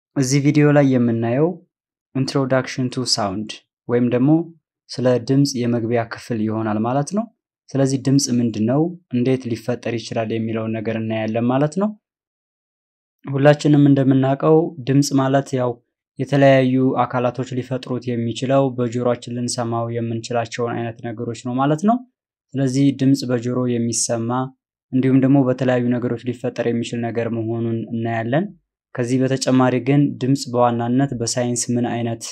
እዚህ ቪዲዮ ላይ የምናየው ኢንትሮዳክሽን ቱ ሳውንድ ወይም ደግሞ ስለ ድምፅ የመግቢያ ክፍል ይሆናል ማለት ነው። ስለዚህ ድምፅ ምንድን ነው፣ እንዴት ሊፈጠር ይችላል የሚለውን ነገር እናያለን ማለት ነው። ሁላችንም እንደምናውቀው ድምፅ ማለት ያው የተለያዩ አካላቶች ሊፈጥሩት የሚችለው በጆሮአችን ልንሰማው የምንችላቸውን አይነት ነገሮች ነው ማለት ነው። ስለዚህ ድምፅ በጆሮ የሚሰማ እንዲሁም ደግሞ በተለያዩ ነገሮች ሊፈጠር የሚችል ነገር መሆኑን እናያለን። ከዚህ በተጨማሪ ግን ድምፅ በዋናነት በሳይንስ ምን አይነት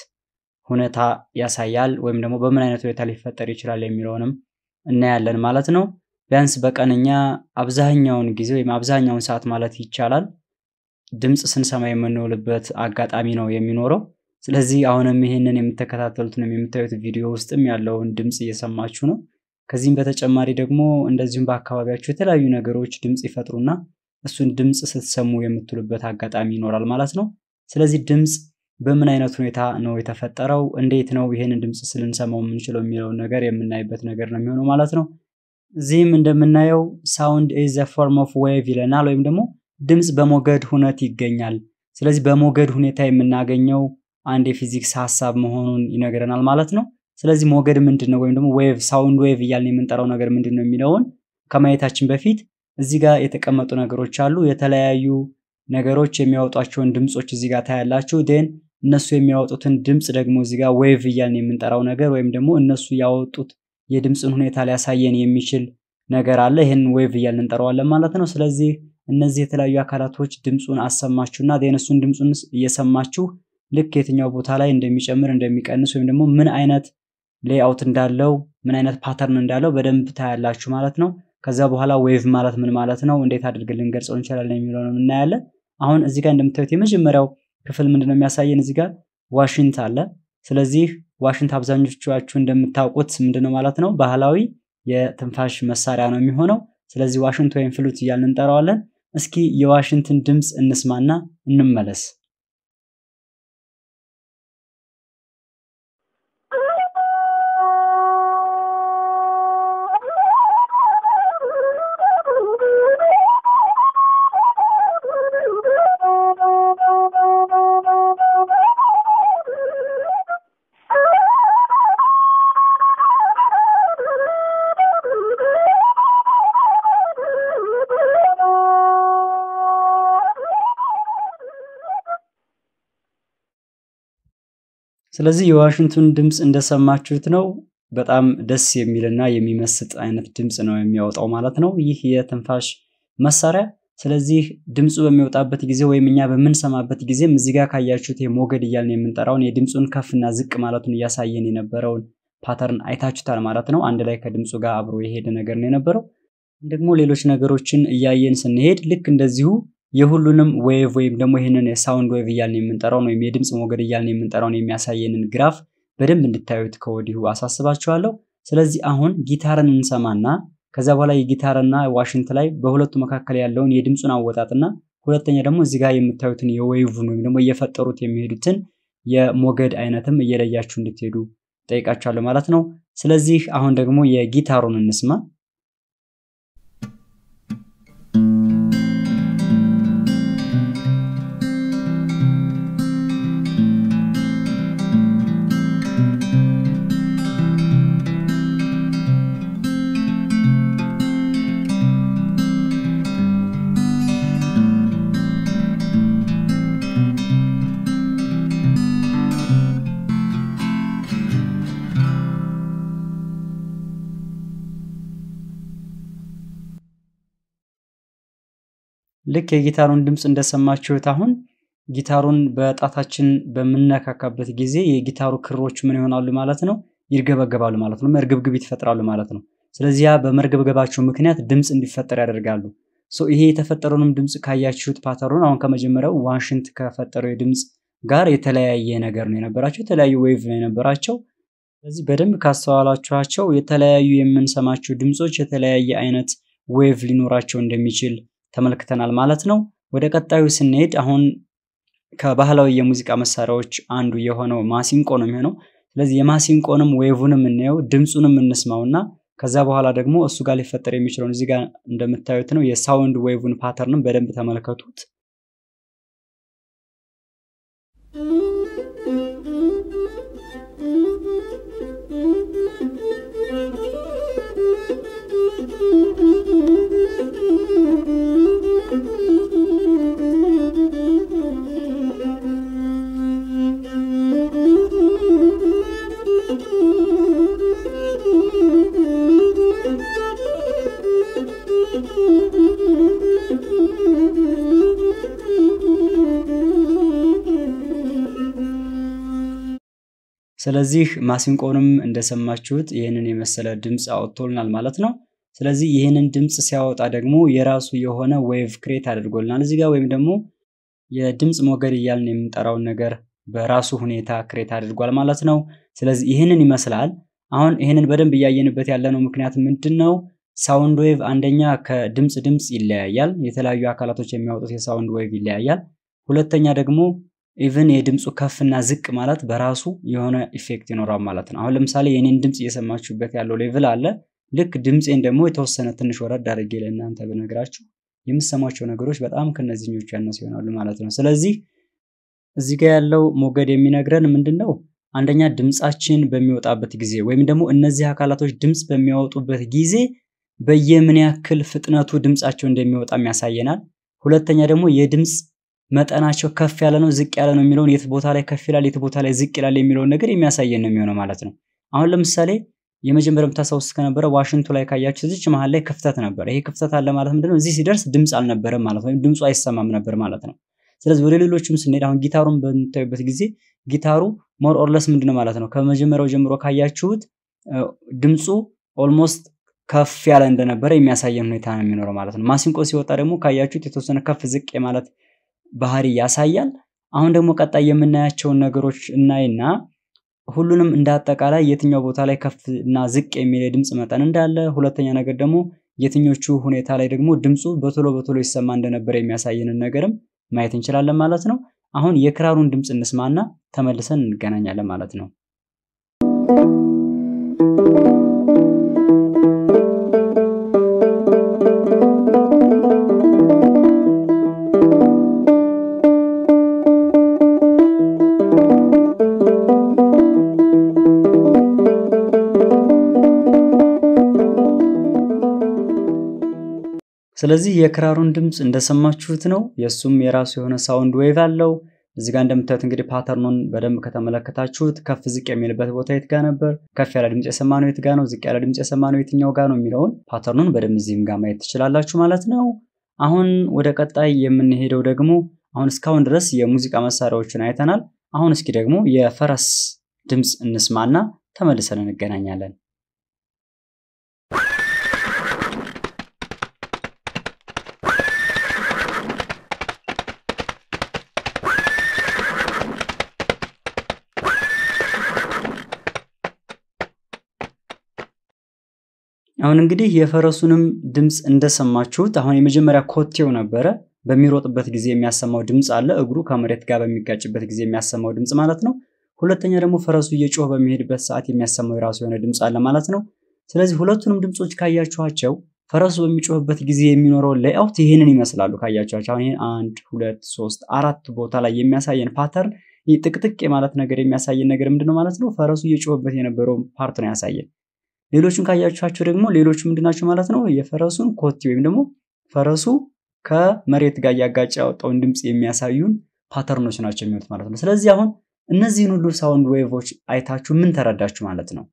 ሁኔታ ያሳያል ወይም ደግሞ በምን አይነት ሁኔታ ሊፈጠር ይችላል የሚለውንም እናያለን ማለት ነው። ቢያንስ በቀንኛ አብዛኛውን ጊዜ ወይም አብዛኛውን ሰዓት ማለት ይቻላል ድምፅ ስንሰማ የምንውልበት አጋጣሚ ነው የሚኖረው። ስለዚህ አሁንም ይህንን የምትከታተሉትንም የምታዩት ቪዲዮ ውስጥም ያለውን ድምፅ እየሰማችሁ ነው። ከዚህም በተጨማሪ ደግሞ እንደዚሁም በአካባቢያችሁ የተለያዩ ነገሮች ድምፅ ይፈጥሩና እሱን ድምፅ ስትሰሙ የምትሉበት አጋጣሚ ይኖራል ማለት ነው። ስለዚህ ድምፅ በምን አይነት ሁኔታ ነው የተፈጠረው፣ እንዴት ነው ይህንን ድምፅ ስልንሰማው የምንችለው የሚለውን ነገር የምናይበት ነገር ነው የሚሆነው ማለት ነው። እዚህም እንደምናየው ሳውንድ ኢዝ ዘ ፎርም ኦፍ ዌቭ ይለናል፣ ወይም ደግሞ ድምፅ በሞገድ ሁነት ይገኛል። ስለዚህ በሞገድ ሁኔታ የምናገኘው አንድ የፊዚክስ ሀሳብ መሆኑን ይነግረናል ማለት ነው። ስለዚህ ሞገድ ምንድን ነው ወይም ደግሞ ዌቭ ሳውንድ ዌቭ እያልን የምንጠራው ነገር ምንድን ነው የሚለውን ከማየታችን በፊት እዚህ ጋር የተቀመጡ ነገሮች አሉ። የተለያዩ ነገሮች የሚያወጧቸውን ድምፆች እዚህ ጋር ታያላችሁ። ዴን እነሱ የሚያወጡትን ድምፅ ደግሞ እዚህ ጋር ዌቭ እያልን የምንጠራው ነገር ወይም ደግሞ እነሱ ያወጡት የድምፅን ሁኔታ ሊያሳየን የሚችል ነገር አለ። ይህን ዌቭ እያልን እንጠራዋለን ማለት ነው። ስለዚህ እነዚህ የተለያዩ አካላቶች ድምፁን አሰማችሁና ዴን እሱን ድምፁን እየሰማችሁ ልክ የትኛው ቦታ ላይ እንደሚጨምር እንደሚቀንስ ወይም ደግሞ ምን አይነት ሌአውት እንዳለው ምን አይነት ፓተርን እንዳለው በደንብ ታያላችሁ ማለት ነው። ከዛ በኋላ ዌቭ ማለት ምን ማለት ነው፣ እንዴት አድርገን ልንገልጸው እንችላለን የሚለውን እናያለን። አሁን እዚህ ጋር እንደምታዩት የመጀመሪያው ክፍል ምንድነው የሚያሳየን? እዚህ ጋር ዋሽንት አለ። ስለዚህ ዋሽንት አብዛኞቻችሁ እንደምታውቁት ምንድነው ማለት ነው ባህላዊ የትንፋሽ መሳሪያ ነው የሚሆነው። ስለዚህ ዋሽንት ወይም ፍሉት እያልን እንጠራዋለን። እስኪ የዋሽንትን ድምፅ እንስማና እንመለስ። ስለዚህ የዋሽንቱን ድምፅ እንደሰማችሁት ነው። በጣም ደስ የሚልና የሚመስጥ አይነት ድምፅ ነው የሚያወጣው ማለት ነው ይህ የትንፋሽ መሳሪያ። ስለዚህ ድምፁ በሚወጣበት ጊዜ ወይም እኛ በምንሰማበት ጊዜም እዚህ ጋር ካያችሁት የሞገድ እያልን የምንጠራውን የድምፁን ከፍና ዝቅ ማለቱን እያሳየን የነበረውን ፓተርን አይታችሁታል ማለት ነው። አንድ ላይ ከድምፁ ጋር አብሮ የሄደ ነገር ነው የነበረው። ደግሞ ሌሎች ነገሮችን እያየን ስንሄድ ልክ እንደዚሁ የሁሉንም ዌቭ ወይም ደግሞ ይህንን የሳውንድ ዌቭ እያልን የምንጠራውን ወይም የድምፅ ሞገድ እያልን የምንጠራውን የሚያሳየንን ግራፍ በደንብ እንድታዩት ከወዲሁ አሳስባችኋለሁ። ስለዚህ አሁን ጊታርን እንሰማና ከዛ በኋላ የጊታርና ዋሽንት ላይ በሁለቱ መካከል ያለውን የድምፁን አወጣጥና ሁለተኛ ደግሞ እዚህ ጋር የምታዩትን የዌቭን ወይም ደግሞ እየፈጠሩት የሚሄዱትን የሞገድ አይነትም እየለያችሁ እንድትሄዱ ጠይቃችኋለሁ ማለት ነው። ስለዚህ አሁን ደግሞ የጊታሩን እንስማ። ልክ የጊታሩን ድምፅ እንደሰማችሁት አሁን ጊታሩን በጣታችን በምነካካበት ጊዜ የጊታሩ ክሮች ምን ይሆናሉ ማለት ነው? ይርገበገባሉ ማለት ነው። መርገብግቢት ይፈጥራሉ ማለት ነው። ስለዚህ ያ በመርገብገባቸው ምክንያት ድምፅ እንዲፈጠር ያደርጋሉ። ይሄ የተፈጠረውንም ድምፅ ካያችሁት ፓተሩን አሁን ከመጀመሪያው ዋሽንት ከፈጠረው የድምፅ ጋር የተለያየ ነገር ነው የነበራቸው፣ የተለያዩ ዌቭ ነው የነበራቸው። ስለዚህ በደንብ ካስተዋላችኋቸው የተለያዩ የምንሰማቸው ድምፆች የተለያየ አይነት ዌቭ ሊኖራቸው እንደሚችል ተመልክተናል ማለት ነው። ወደ ቀጣዩ ስንሄድ አሁን ከባህላዊ የሙዚቃ መሳሪያዎች አንዱ የሆነው ማሲንቆ ነው የሚሆነው። ስለዚህ የማሲንቆንም ዌቭንም እናየው ድምፁንም እንስማውና ከዛ በኋላ ደግሞ እሱ ጋር ሊፈጠር የሚችለውን እዚህ ጋር እንደምታዩት ነው የሳውንድ ዌቭን ፓተርንም በደንብ ተመልከቱት። ስለዚህ ማሲንቆንም እንደሰማችሁት ይህንን የመሰለ ድምፅ አወጥቶልናል ማለት ነው። ስለዚህ ይህንን ድምፅ ሲያወጣ ደግሞ የራሱ የሆነ ዌቭ ክሬት አድርጎልናል እዚህ ጋር ወይም ደግሞ የድምፅ ሞገድ እያልን የምንጠራውን ነገር በራሱ ሁኔታ ክሬት አድርጓል ማለት ነው። ስለዚህ ይህንን ይመስላል። አሁን ይህንን በደንብ እያየንበት ያለነው ምክንያት ምንድን ነው? ሳውንድ ዌቭ አንደኛ ከድምፅ ድምፅ ይለያያል። የተለያዩ አካላቶች የሚያወጡት የሳውንድ ዌቭ ይለያያል። ሁለተኛ ደግሞ ኢቭን የድምፁ ከፍና ዝቅ ማለት በራሱ የሆነ ኢፌክት ይኖራል ማለት ነው። አሁን ለምሳሌ የኔን ድምፅ እየሰማችሁበት ያለው ሌቭል አለ። ልክ ድምፄን ደግሞ የተወሰነ ትንሽ ወረድ አድርጌ ለእናንተ ብነግራችሁ የምሰማቸው ነገሮች በጣም ከነዚህኞቹ ያነሱ ይሆናሉ ማለት ነው። ስለዚህ እዚህ ጋር ያለው ሞገድ የሚነግረን ምንድን ነው? አንደኛ ድምፃችን በሚወጣበት ጊዜ ወይም ደግሞ እነዚህ አካላቶች ድምፅ በሚያወጡበት ጊዜ በየምን ያክል ፍጥነቱ ድምፃቸው እንደሚወጣም ያሳየናል። ሁለተኛ ደግሞ የድምፅ መጠናቸው ከፍ ያለ ነው ዝቅ ያለ ነው የሚለውን የት ቦታ ላይ ከፍ ይላል፣ የት ቦታ ላይ ዝቅ ይላል የሚለውን ነገር የሚያሳየን ነው የሚሆነው ማለት ነው። አሁን ለምሳሌ የመጀመሪያው የምታስታውሱት ከነበረ ዋሽንቱ ላይ ካያችሁ እዚች መሀል ላይ ክፍተት ነበር። ይሄ ክፍተት አለ ማለት ምንድነው? እዚህ ሲደርስ ድምፅ አልነበረም ማለት ነው፣ ወይም ድምፁ አይሰማም ነበር ማለት ነው። ስለዚህ ወደ ሌሎችም ስንሄድ አሁን ጊታሩን በምታዩበት ጊዜ ጊታሩ ሞር ኦርለስ ምንድነው ማለት ነው ከመጀመሪያው ጀምሮ ካያችሁት ድምፁ ኦልሞስት ከፍ ያለ እንደነበረ የሚያሳየን ሁኔታ ነው የሚኖረው ማለት ነው። ማሲንቆ ሲወጣ ደግሞ ካያችሁት የተወሰነ ከፍ ዝቅ የማለት ባህሪ ያሳያል። አሁን ደግሞ ቀጣይ የምናያቸውን ነገሮች እናይና ሁሉንም እንደ አጠቃላይ የትኛው ቦታ ላይ ከፍ እና ዝቅ የሚል የድምፅ መጠን እንዳለ፣ ሁለተኛ ነገር ደግሞ የትኞቹ ሁኔታ ላይ ደግሞ ድምፁ በቶሎ በቶሎ ይሰማ እንደነበረ የሚያሳየንን ነገርም ማየት እንችላለን ማለት ነው። አሁን የክራሩን ድምፅ እንስማና ተመልሰን እንገናኛለን ማለት ነው። ስለዚህ የክራሩን ድምፅ እንደሰማችሁት ነው። የእሱም የራሱ የሆነ ሳውንድ ዌቭ አለው። እዚህ ጋር እንደምታዩት እንግዲህ ፓተርኑን በደንብ ከተመለከታችሁት ከፍ ዝቅ የሚልበት ቦታ የት ጋ ነበር፣ ከፍ ያለ ድምፅ የሰማነው የት ጋ ነው፣ ዝቅ ያለ ድምፅ የሰማነው የትኛው ጋ ነው የሚለውን ፓተርኑን በደንብ እዚህም ጋር ማየት ትችላላችሁ ማለት ነው። አሁን ወደ ቀጣይ የምንሄደው ደግሞ አሁን እስካሁን ድረስ የሙዚቃ መሳሪያዎችን አይተናል። አሁን እስኪ ደግሞ የፈረስ ድምፅ እንስማና ተመልሰን እንገናኛለን። አሁን እንግዲህ የፈረሱንም ድምፅ እንደሰማችሁት አሁን የመጀመሪያ ኮቴው ነበረ። በሚሮጥበት ጊዜ የሚያሰማው ድምፅ አለ፣ እግሩ ከመሬት ጋር በሚጋጭበት ጊዜ የሚያሰማው ድምፅ ማለት ነው። ሁለተኛ ደግሞ ፈረሱ እየጮህ በሚሄድበት ሰዓት የሚያሰማው የራሱ የሆነ ድምፅ አለ ማለት ነው። ስለዚህ ሁለቱንም ድምፆች ካያችኋቸው ፈረሱ በሚጮህበት ጊዜ የሚኖረው ሌአውት ይህንን ይመስላሉ። ካያችኋቸው አሁን ይህን አንድ ሁለት ሶስት አራት ቦታ ላይ የሚያሳየን ፓተርን ይህ ጥቅጥቅ የማለት ነገር የሚያሳየን ነገር ምንድነው ማለት ነው? ፈረሱ እየጮህበት የነበረው ፓርት ነው ያሳየን። ሌሎቹን ካያችኋቸው ደግሞ ሌሎቹ ምንድናቸው ማለት ነው? የፈረሱን ኮቴ ወይም ደግሞ ፈረሱ ከመሬት ጋር እያጋጨ ያወጣውን ድምፅ የሚያሳዩን ፓተርኖች ናቸው የሚሆኑት ማለት ነው። ስለዚህ አሁን እነዚህን ሁሉ ሳውንድ ዌቮች አይታችሁ ምን ተረዳችሁ ማለት ነው?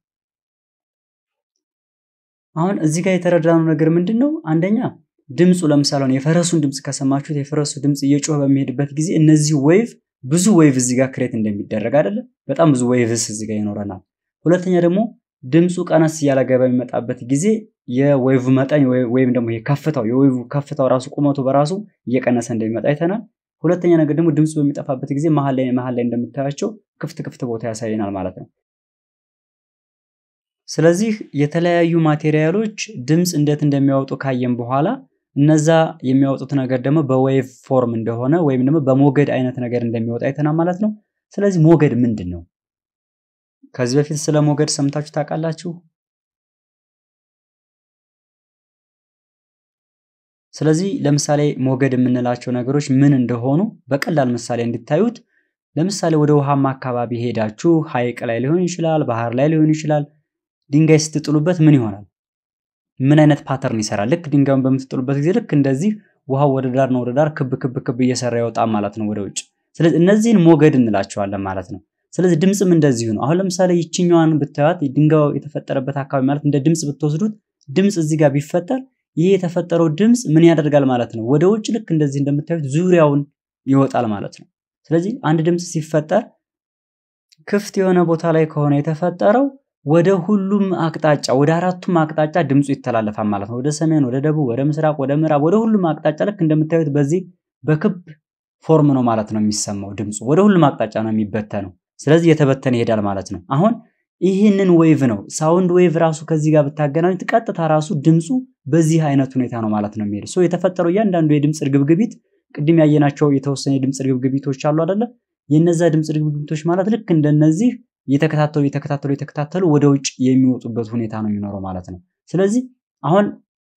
አሁን እዚህ ጋር የተረዳነው ነገር ምንድን ነው? አንደኛ ድምፁ ለምሳሌ የፈረሱን ድምፅ ከሰማችሁት የፈረሱ ድምፅ እየጮህ በሚሄድበት ጊዜ እነዚህ ዌቭ ብዙ ዌቭ እዚህ ጋር ክሬት እንደሚደረግ አይደለ? በጣም ብዙ ዌቭስ እዚህ ጋር ይኖረናል። ሁለተኛ ደግሞ ድምፁ ቀነስ እያለ በሚመጣበት ጊዜ የዌቭ መጠን ወይም ደግሞ ከፍታው የዌቭ ከፍታው ራሱ ቁመቱ በራሱ እየቀነሰ እንደሚመጣ አይተናል። ሁለተኛ ነገር ደግሞ ድምፁ በሚጠፋበት ጊዜ መሀል ላይ መሀል ላይ እንደምታያቸው ክፍት ክፍት ቦታ ያሳየናል ማለት ነው። ስለዚህ የተለያዩ ማቴሪያሎች ድምፅ እንዴት እንደሚያወጡ ካየን በኋላ እነዛ የሚያወጡት ነገር ደግሞ በዌቭ ፎርም እንደሆነ ወይም ደግሞ በሞገድ አይነት ነገር እንደሚወጣ አይተናል ማለት ነው። ስለዚህ ሞገድ ምንድን ነው? ከዚህ በፊት ስለ ሞገድ ሰምታችሁ ታውቃላችሁ? ስለዚህ ለምሳሌ ሞገድ የምንላቸው ነገሮች ምን እንደሆኑ በቀላል ምሳሌ እንድታዩት፣ ለምሳሌ ወደ ውሃማ አካባቢ ሄዳችሁ ሐይቅ ላይ ሊሆን ይችላል፣ ባህር ላይ ሊሆን ይችላል። ድንጋይ ስትጥሉበት ምን ይሆናል? ምን አይነት ፓተርን ይሰራል? ልክ ድንጋዩን በምትጥሉበት ጊዜ ልክ እንደዚህ ውሃው ወደ ዳር ነው ወደ ዳር ክብ ክብ ክብ እየሰራ ይወጣል ማለት ነው ወደ ውጭ። ስለዚህ እነዚህን ሞገድ እንላቸዋለን ማለት ነው። ስለዚህ ድምፅም እንደዚሁ ነው። አሁን ለምሳሌ ይችኛዋን ብታዩት ድንጋዩ የተፈጠረበት አካባቢ ማለት እንደ ድምፅ ብትወስዱት ድምፅ እዚህ ጋር ቢፈጠር ይህ የተፈጠረው ድምፅ ምን ያደርጋል ማለት ነው? ወደ ውጭ ልክ እንደዚህ እንደምታዩት ዙሪያውን ይወጣል ማለት ነው። ስለዚህ አንድ ድምፅ ሲፈጠር ክፍት የሆነ ቦታ ላይ ከሆነ የተፈጠረው ወደ ሁሉም አቅጣጫ ወደ አራቱም አቅጣጫ ድምፁ ይተላለፋል ማለት ነው። ወደ ሰሜን፣ ወደ ደቡብ፣ ወደ ምስራቅ፣ ወደ ምዕራብ፣ ወደ ሁሉም አቅጣጫ ልክ እንደምታዩት በዚህ በክብ ፎርም ነው ማለት ነው የሚሰማው ድምፁ ወደ ሁሉም አቅጣጫ ነው የሚበተነው። ስለዚህ እየተበተነ ይሄዳል ማለት ነው። አሁን ይህንን ዌቭ ነው ሳውንድ ዌቭ ራሱ ከዚህ ጋር ብታገናኙት ቀጥታ ራሱ ድምፁ በዚህ አይነት ሁኔታ ነው ማለት ነው የሚሄድ ሶ የተፈጠረው እያንዳንዱ የድምፅ እርግብግቢት ቅድም ያየናቸው የተወሰኑ የድምፅ እርግብግቢቶች አሉ አይደለ? የነዛ ድምፅ እርግብግቢቶች ማለት ልክ እንደነዚህ እየተከታተሉ እየተከታተሉ እየተከታተሉ ወደ ውጭ የሚወጡበት ሁኔታ ነው የሚኖረው ማለት ነው። ስለዚህ አሁን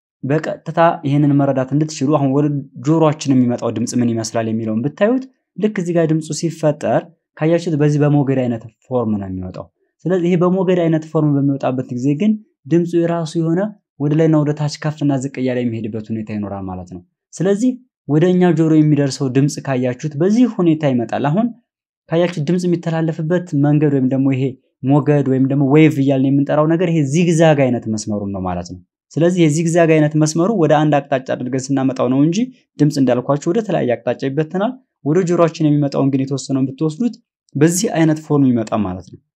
በቀጥታ ይህንን መረዳት እንድትችሉ አሁን ወደ ጆሮአችን የሚመጣው ድምፅ ምን ይመስላል የሚለውን ብታዩት ልክ እዚህ ጋር ድምፁ ሲፈጠር ካያችሁት በዚህ በሞገድ አይነት ፎርም ነው የሚወጣው። ስለዚህ ይሄ በሞገድ አይነት ፎርም በሚወጣበት ጊዜ ግን ድምፁ የራሱ የሆነ ወደ ላይና ወደ ታች ከፍና ዝቅ እያለ የሚሄድበት ሁኔታ ይኖራል ማለት ነው። ስለዚህ ወደ እኛ ጆሮ የሚደርሰው ድምፅ ካያችሁት በዚህ ሁኔታ ይመጣል። አሁን ካያችሁት ድምፅ የሚተላለፍበት መንገድ ወይም ደግሞ ይሄ ሞገድ ወይም ደግሞ ዌቭ እያልን የምንጠራው ነገር ይሄ ዚግዛግ አይነት መስመሩን ነው ማለት ነው። ስለዚህ የዚግዛግ አይነት መስመሩ ወደ አንድ አቅጣጫ አድርገን ስናመጣው ነው እንጂ ድምፅ እንዳልኳችሁ ወደ ተለያየ አቅጣጫ ይበተናል። ወደ ጆሮአችን የሚመጣውን ግን የተወሰነውን ብትወስዱት በዚህ አይነት ፎርም ይመጣ ማለት ነው።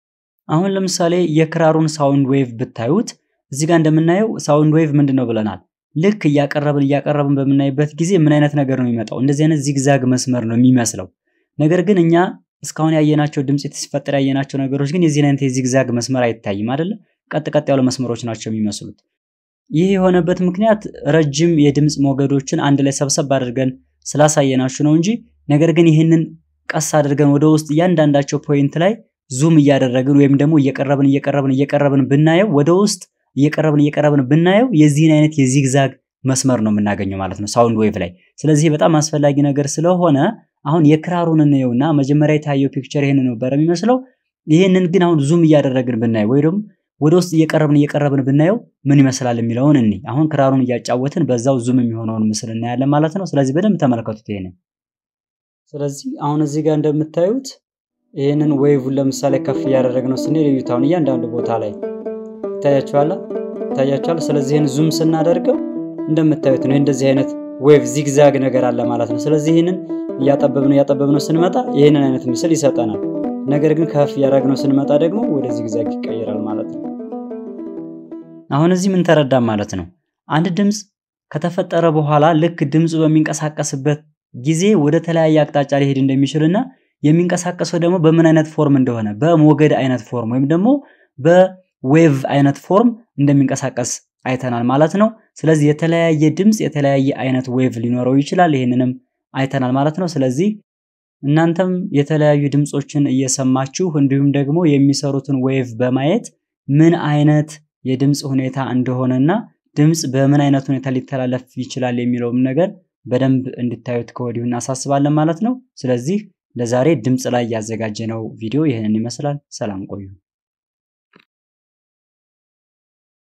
አሁን ለምሳሌ የክራሩን ሳውንድ ዌቭ ብታዩት እዚህ ጋር እንደምናየው ሳውንድ ዌቭ ምንድን ነው ብለናል። ልክ እያቀረብን እያቀረብን በምናይበት ጊዜ ምን አይነት ነገር ነው የሚመጣው? እንደዚህ አይነት ዚግዛግ መስመር ነው የሚመስለው። ነገር ግን እኛ እስካሁን ያየናቸው ድምፅ ሲፈጠር ያየናቸው ነገሮች ግን የዚህን አይነት የዚግዛግ መስመር አይታይም አይደለ? ቀጥ ቀጥ ያሉ መስመሮች ናቸው የሚመስሉት። ይህ የሆነበት ምክንያት ረጅም የድምፅ ሞገዶችን አንድ ላይ ሰብሰብ አድርገን ስላሳየናችሁ ነው እንጂ ነገር ግን ይህንን ቀስ አድርገን ወደ ውስጥ እያንዳንዳቸው ፖይንት ላይ ዙም እያደረግን ወይም ደግሞ እየቀረብን እየቀረብን እየቀረብን ብናየው ወደ ውስጥ እየቀረብን እየቀረብን ብናየው የዚህን አይነት የዚግዛግ መስመር ነው የምናገኘው ማለት ነው ሳውንድ ዌቭ ላይ። ስለዚህ በጣም አስፈላጊ ነገር ስለሆነ አሁን የክራሩን እንየውና መጀመሪያ የታየው ፒክቸር ይህን ነበር የሚመስለው። ይህንን ግን አሁን ዙም እያደረግን ብናየው ወይ ደግሞ ወደ ውስጥ እየቀረብን እየቀረብን ብናየው ምን ይመስላል የሚለውን እኒ አሁን ክራሩን እያጫወትን በዛው ዙም የሚሆነውን ምስል እናያለን ማለት ነው። ስለዚህ በደንብ ተመልከቱት ይሄንን። ስለዚህ አሁን እዚህ ጋር እንደምታዩት ይህንን ዌቭን ለምሳሌ ከፍ እያደረግነው ስንሄድ እዩት። አሁን እያንዳንዱ ቦታ ላይ ይታያችኋል ይታያችኋል። ስለዚህ ይህን ዙም ስናደርገው እንደምታዩት ነው እንደዚህ አይነት ዌቭ ዚግዛግ ነገር አለ ማለት ነው። ስለዚህ ይህንን እያጠበብነው እያጠበብነው ስንመጣ ይህንን አይነት ምስል ይሰጠናል። ነገር ግን ከፍ እያደረግነው ስንመጣ ደግሞ ወደ ዚግዛግ ይቀየራል ማለት ነው። አሁን እዚህ ምን ተረዳም ማለት ነው? አንድ ድምፅ ከተፈጠረ በኋላ ልክ ድምፁ በሚንቀሳቀስበት ጊዜ ወደ ተለያየ አቅጣጫ ሊሄድ እንደሚችልና የሚንቀሳቀሰው ደግሞ በምን አይነት ፎርም እንደሆነ በሞገድ አይነት ፎርም ወይም ደግሞ በዌቭ አይነት ፎርም እንደሚንቀሳቀስ አይተናል ማለት ነው። ስለዚህ የተለያየ ድምፅ የተለያየ አይነት ዌቭ ሊኖረው ይችላል። ይህንንም አይተናል ማለት ነው። ስለዚህ እናንተም የተለያዩ ድምፆችን እየሰማችሁ እንዲሁም ደግሞ የሚሰሩትን ዌቭ በማየት ምን አይነት የድምፅ ሁኔታ እንደሆነና ድምፅ በምን አይነት ሁኔታ ሊተላለፍ ይችላል የሚለውም ነገር በደንብ እንድታዩት ከወዲሁ እናሳስባለን ማለት ነው። ስለዚህ ለዛሬ ድምፅ ላይ ያዘጋጀነው ቪዲዮ ይህንን ይመስላል። ሰላም ቆዩ።